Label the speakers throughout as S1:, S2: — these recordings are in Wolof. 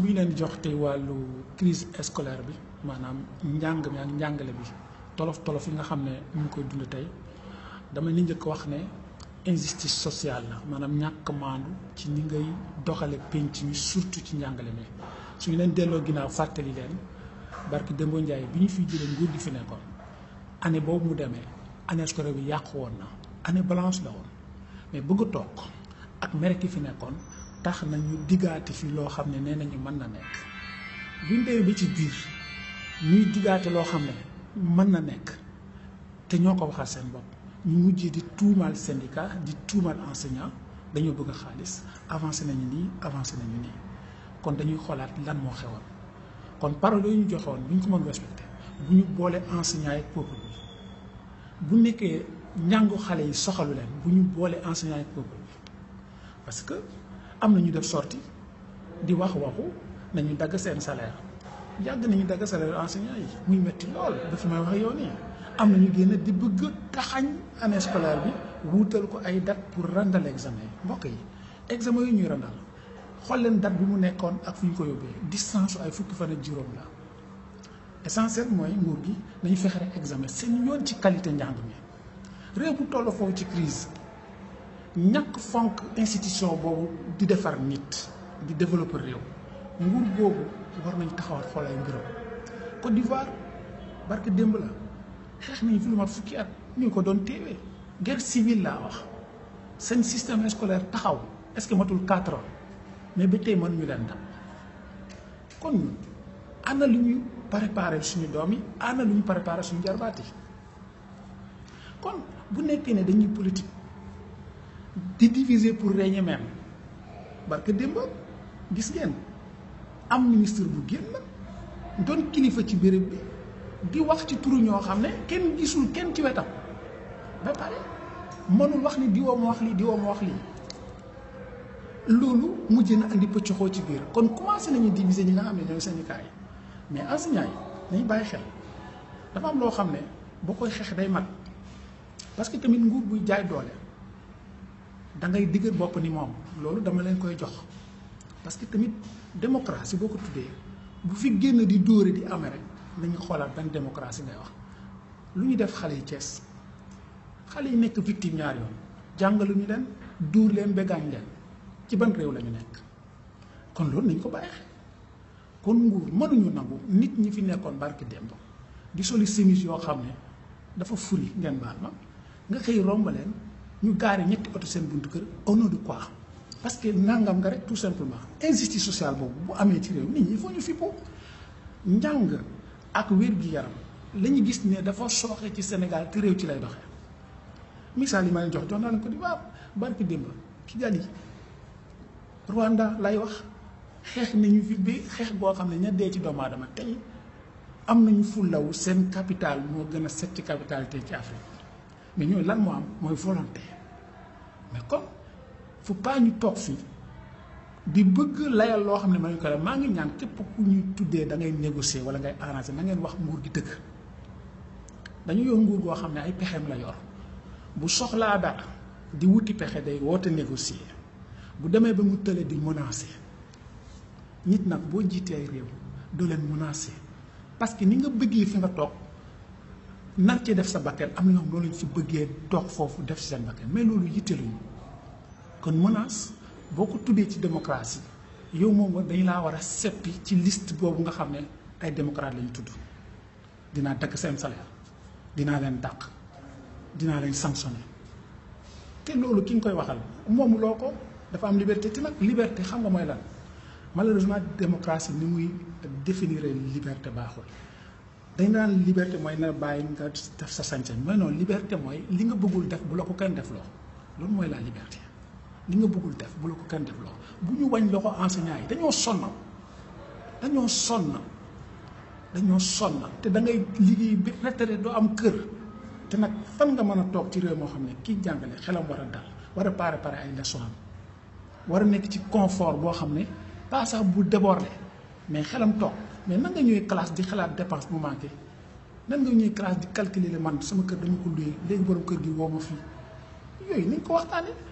S1: bu ñu leen di jox tey wàllu crise scolaire bi maanaam njàng mi ak njàngale bi tolof tolof yi nga xam ne ñu ngi koy dund tey dama li njëkk wax ne injustice sociale la maanaam ñàkk maandu ci ni ngay doxale penc mi surtout ci njàngale mi su ñu leen delloo ginnaaw fàttali leen barki Dembo Ndiaye bi ñu fiy jëlee nguur gi fi nekkoon année boobu mu demee année scolaire bi yàqu woon na année blanche la woon mais bëgg a toog ak mere ki fi nekkoon tax nañu diggaate fi loo xam ne nee nañu mën na nekk buñ demee ba ci biir ñuy diggaate loo xam ne mën na nekk te ñoo ko waxal seen bopp ñu mujjee di tuumaal syndicat di tuumaal enseignant dañoo bëgg xaalis avancé nañu nii avancé nañu nii kon dañuy xoolaat lan moo xewoon kon parole yooyu ñu joxoon bu ñu ko mën respecté bu ñu boole enseignant yi peuple bi bu nekkee njàngu xale yi soxalu leen bu ñu boole enseignant yi peuple bi parce que am na ñu def sorti di wax waxu nañu dagg seen salaire yàgg nañu dagg salaire enseignant yi muy metti lool ba fi may wax yow nii am na ñu génn di bëgg taxañ année scolaire bi wuutal ko ay date pour randal examen yi mbokk yi examen yi ñuy randal xool leen date bi mu nekkoon ak fu ñu ko yóbbee distance ay fukki fan ak juróom la essentiel mooy nguur gi nañu fexe rek examen seen yoon ci qualité njàng mi réew bu toll foofu ci crise ñàkk fonk institution boobu di defar nit di développer réew nguur boobu war nañ taxawaat xool ay mbiram Côte d'Ivoire barke démb la xeex nañu fi lu mat fukki at ñu ngi ko doon téewee guerre civile laa wax seen système scolaire taxaw est-ce que matul quatre ans mais ba tey mën ñu leen dab kon ñun ana lu ñu préparé suñu doom yi ana lu ñu préparé suñu jarbaat yi kon bu nekkee ne dañuy politique di diviser pour régner même barke démb gis ngeen am ministre bu génn doon kilifa ci béréb bi di wax ci turu ñoo xam ne kenn gisul kenn ci wetam ba pare mënul wax ni diwoo ma wax lii diwoo ma wax lii loolu mujj na andi pëccoxoo ci biir kon commencé nañu diviser ñi nga xam ne ñooy syndicat yi mais enseignants yi nañ bàyyi xel dafa am loo xam ne boo koy xeex day mat parce que tamit nguur buy jaay doole da ngay digër bopp ni moom loolu dama leen koy jox parce que tamit démocratie boo ko tuddee bu fi génn di dóore di amee rek nañu xoolaat ban démocratie ngay wax lu ñu def xale yi Cees xale yi nekk victime ñaar yoon jàngaluñu leen dóor leen begaañ leen ci ban réew la ñu nekk kon loolu nañ ko bàyyi xel kon nguur mënuñu nangu nit ñi fi nekkoon barki démb di soli semis yoo xam ne dafa furi ngeen baal ma nga xëy romb leen ñu gaari ñetti oto seen buntu kër au nom de quoi parce que nangam nga rek tout simplement injustice sociale boobu bu amee ci réew nit ñi il faut ñu fippu njàng ak wér-gi-yaram la ñu gis ne dafa sooxe ci Sénégal te réew ci lay doxee misaal yi ma leen jox jox naa leen ko di waaw barki démb Kigali Rwanda lay wax xeex nañu fi bi xeex boo xam ne ña dee ci doomu aadama tey am nañu fullawu seen capital moo gën a set ci capital tey ci Afrique mais ñooyu lan moo am mooy volonté mais kon faut pas ñu toog fii di bëgg layal loo xam ne ma ñu ko def maa ngi ñaan képp ku ñuy tuddee da ngay négocier wala ngay arranger na ngeen wax nguur gi dëgg dañu yor nguur goo xam ne ay pexeem la yor bu soxlaa dara di wuti pexe day woote négocier bu demee ba mu tële di menacer nit nag boo jiitee ay réew doo leen menacer parce que ni nga bëggee fi nga toog nar ci def sa bakkan am na ñoo xam loolu lañ ci bëggee toog foofu def ci seen bakkan mais loolu yitteluñu kon menace boo ko tuddee ci démocratie yow moom dañu laa war a seppi ci liste boobu nga xam ne ay démocrate lañu tudd dinaa dagg seen salaire dinaa leen dàq dinaa leen sanctionner te loolu ki nga koy waxal moomu loo ko dafa am liberté te nag liberté xam nga mooy lan malheureusement démocratie ni muy définir liberté baaxul dañ naan liberté mooy na bàyyi nga def sa sañ-sañ mooy noonu liberté mooy li nga bëggul def bu la ko kenn def loo loolu mooy la liberté li nga bëggul def bu la ko kenn def loo bu ñu wañ loxo enseignant yi dañoo sonn dañoo sonn dañoo sonn te da ngay liggéey bi retraité doo am kër te nag fan nga mën a toog ci réew moo xam ne kii jàngale xelam war a dal war a pare pare ay leçon am war a nekk ci confort boo xam ne pas sax bu débordé mais xelam toog mais nan nga ñëwee classe di xalaat dépense bu manqué nan nga ñëwee classe di calculer man sama kër dama ko luyee léegi borom kër gi woo ma fii yooyu nañ ko waxtaanee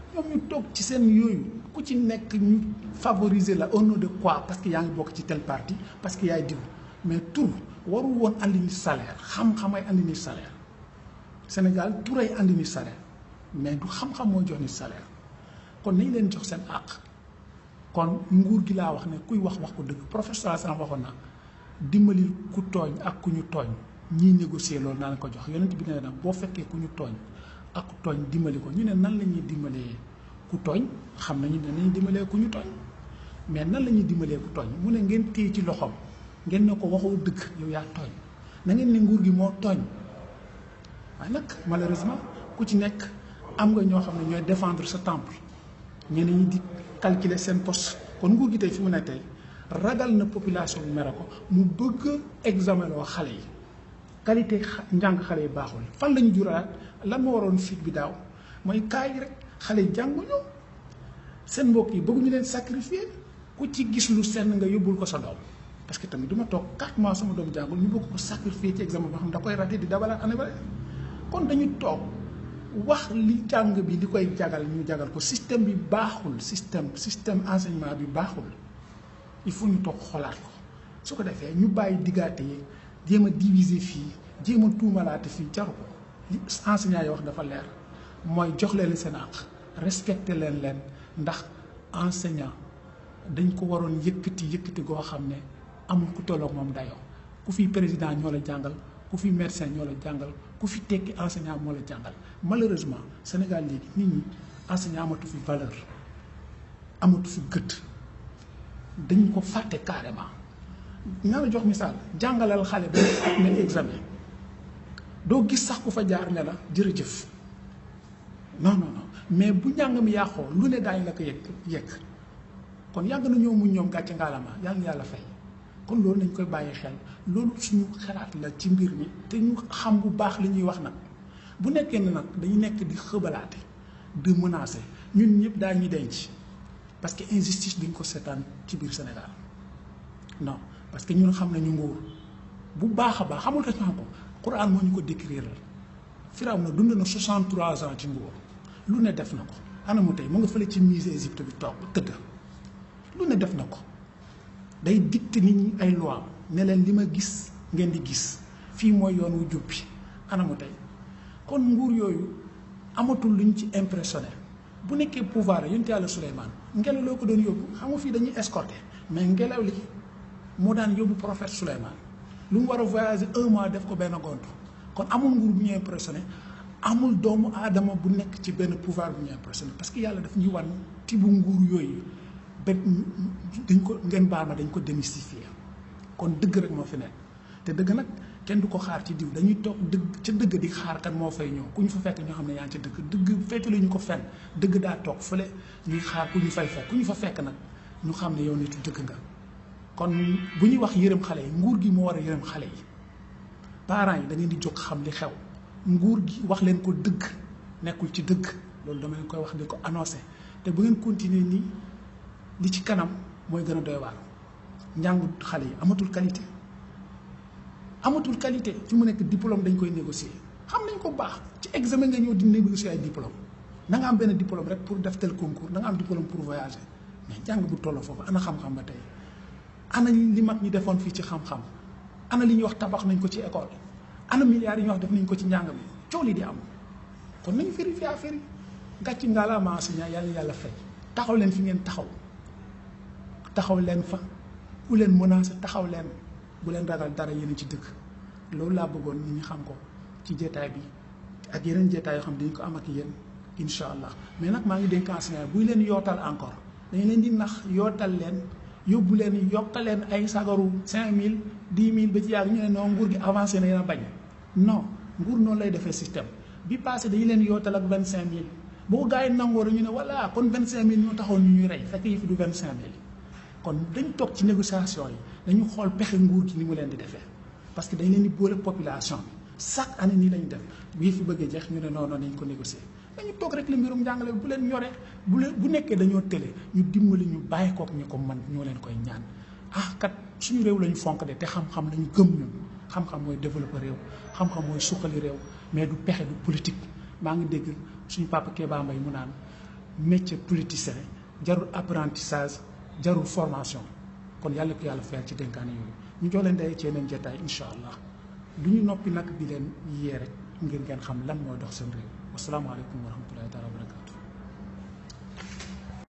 S1: ñoom ñu toog ci seen yooyu ku ci nekk ñu favoriser la au nom de quoi parce que yaa ngi bokk ci tel parti parce que yaay diw mais tur warul woon andi ni salaire xam-xam ay andi ni salaire Sénégal tur ay andi ni salaire mais du xam-xam mooy jox ni salaire kon nañ leen jox seen àq kon nguur gi laa wax ne kuy wax wax ko dëgg professeur Assane waxoon na dimbali ku tooñ ak ku ñu tooñ ñiy négocier loolu naa la ko jox yonent bi nee na boo fekkee ku ñu tooñ ak ku tooñ dimbali ko ñu ne nan la ñuy dimbalee ku tooñ xam nañu ne nañu dimbalee ku ñu tooñ mais nan la ñuy dimbalee ku tooñ mu ne ngeen téye ci loxoom ngeen ne ko waxoo dëgg yow yaa tooñ na ngeen ne nguur gi moo tooñ waaye nag malheureusement ku ci nekk am nga ñoo xam ne ñooy défendre sa temple ñeneen ñi di calculer seen poste kon nguur gi tey fi mu ne tey ragal na population bi mere ko mu bëgg examen loo xale yi qualité njàng xale yi baaxul fan la ñu juraat lan moo waroon fit bi daaw mooy kaay rek xale yi jànguñu seen mbokk yi bëgguñu leen sacrifier ku ci gis lu senn nga yóbbul ko sa doom parce que tamit du ma toog 4 mois sama doom jàngul ñu bëgg ko sacrifier ci examen boo xam da koy raté di dabalaat année ba kon dañu toog wax li jàng bi di koy jagal ñu jagal ko système bi baaxul système système enseignement bi baaxul il faut ñu toog xoolaat ko su ko defee ñu bàyyi diggaate yi jéem a diviser fii jéem a tuumalaate fii jaru ko li enseignant yi wax dafa leer mooy jox leen seen àq respecté leen leen ndax enseignant dañ ko waroon yëkkati yëkkati goo xam ne amul ku tolloog moom dayoo ku fi président ñoo la jàngal ku fi médecin ñoo la jàngal ku fi tekki enseignant moo la jàngal malheureusement Sénégal léegi nit ñi enseignant amatu fi valeur amatu fi gëdd dañ ko fàtte carrément naa la jox misaal jàngalal xale ba ne examen doo gis sax ku fa jaar ne la jërëjëf non non non mais bu njàng mi yàqoo lu ne daañu la ko yegg yegg kon yàgg na ñoo muñ ñoom gàcce ngaalama yàlla yàlla fay kon loolu nañ koy bàyyi xel loolu suñu xalaat la ci mbir mi te ñu xam bu baax li ñuy wax nag bu nekkee ne nag dañu nekk di xëbalaate di menacer ñun ñëpp daa ñuy denc parce que injustice duñ ko seetaan ci biir Sénégal non parce que ñun xam nañu nguur bu baax a baax xamul tax ñu xam ko Quran moo ñu ko décrire Firaw na dund na 63 ans ci nguur lu ne def na ko ana mu tey mu nga fële ci musée Égypte bi toog tëdd lu ne def na ko day dicté nit ñi ay loi ne leen li ma gis ngeen di gis fii mooy yoon wu jub bi ana mu tey kon nguur yooyu amatul luñ ci impressionné bu nekkee pouvoir yonent yàlla Souleymane ngelaw loo ko doon yóbbu xam nga fii dañuy escorté mais ngelaw li moo daan yóbbu prophète Souleymane lu mu war a voyager un mois def ko benn gont kon amul nguur bu ñu impressionné amul doomu aadama bu nekk ci benn pouvoir bu ñu impressionné parce que yàlla daf ñuy wan tibu nguur yooyu ba dañ ko ngeen baal ma dañ ko démystifier kon dëgg rek moo fi nekk te dëgg nag kenn du ko xaar ci diw dañuy toog dëgg ca dëgg di xaar kan moo fay ñëw ku ñu fa fekk ñoo xam ne yaa ngi ca dëgg dëgg féetalu ñu ko fenn dëgg daa toog fële ñuy xaar ku ñu fay fekk ku ñu fa fekk nag ñu xam ne yow nitu dëgg nga kon bu ñuy wax yërëm xale yi nguur gi moo war a yërëm xale yi parents yi da ngeen di jóg xam li xew nguur gi wax leen ko dëgg nekkul ci dëgg loolu dama leen koy wax di ko annoncé te bu ngeen continuer nii li ci kanam mooy gën a doy waar njàngu xale yi amatul qualité amatul qualité fi mu nekk diplôme dañ koy négocier xam nañ ko baax ci examen nga ñëw di négocier ay diplôme na nga am benn diplôme rek pour def tel concours na nga am diplôme pour voyager mais jàng bu tolloo foofu ana xam-xam ba tey ana li mag ñi defoon fii ci xam-xam ana li ñuy wax tabax nañ ko ci école ana milliards yi ñuy wax def nañ ko ci njàng mi coow li di am kon nañu vérifier affaire yi gàcc ngaa la ma enseignant yàlla yàlla fay taxaw leen fi ngeen taxaw taxaw leen fa ku leen menacé taxaw leen bu leen ragal dara yéen ci dëkk loolu laa bëggoon nit ñi xam ko ci jeetaay bi ak yeneen jeetaay yoo xam dañu ko am ak yéen incha allah mais nag maa ngi dénk enseignant buy leen yootal encore dañu leen di nax yootal leen yóbbu leen yokkal leen ay sagaru cinq mille dix mille ba ci yàgg ñu ne non nguur gi avancé na yéen a bañ non nguur noonu lay defee système bi passé dañu leen yootal ak vingt cinq mille boo gaa yi nangoo rek ñu ne voilà kon vingt cinq mille ñoo taxoon ñu ñuy rey fekk yi fi du vingt cinq mille kon dañ toog ci négociation yi dañu xool pexe nguur gi ni mu leen di defee parce que dañ leen di boole population bi chaque année nii lañu def bii fi bëggee jeex ñu ne non non nañ ko négocier dañu toog rek la mbirum njàngale bu leen ñoree bu leen bu nekkee dañoo tële ñu dimbali ñu bàyyi kook ñu ko man ñoo leen koy ñaan ah kat suñu réew lañu fonk de te xam-xam lañu gëm ñun xam-xam mooy développer réew xam-xam mooy suqali réew mais du pexe du politique maa ngi dégg suñu papa Kéba Mbaye mu naan métier politicien jarul apprentissage jarul formation kon yàlla ko yàlla fayal ci dénkaane yooyu ñu jox leen day ci yeneen jotaay incha allah du ñu noppi nag di leen yee rek ngir ngeen xam lan mooy dox seen réew wasalaamaaleykum wa rahmatullahi taala wa barakatu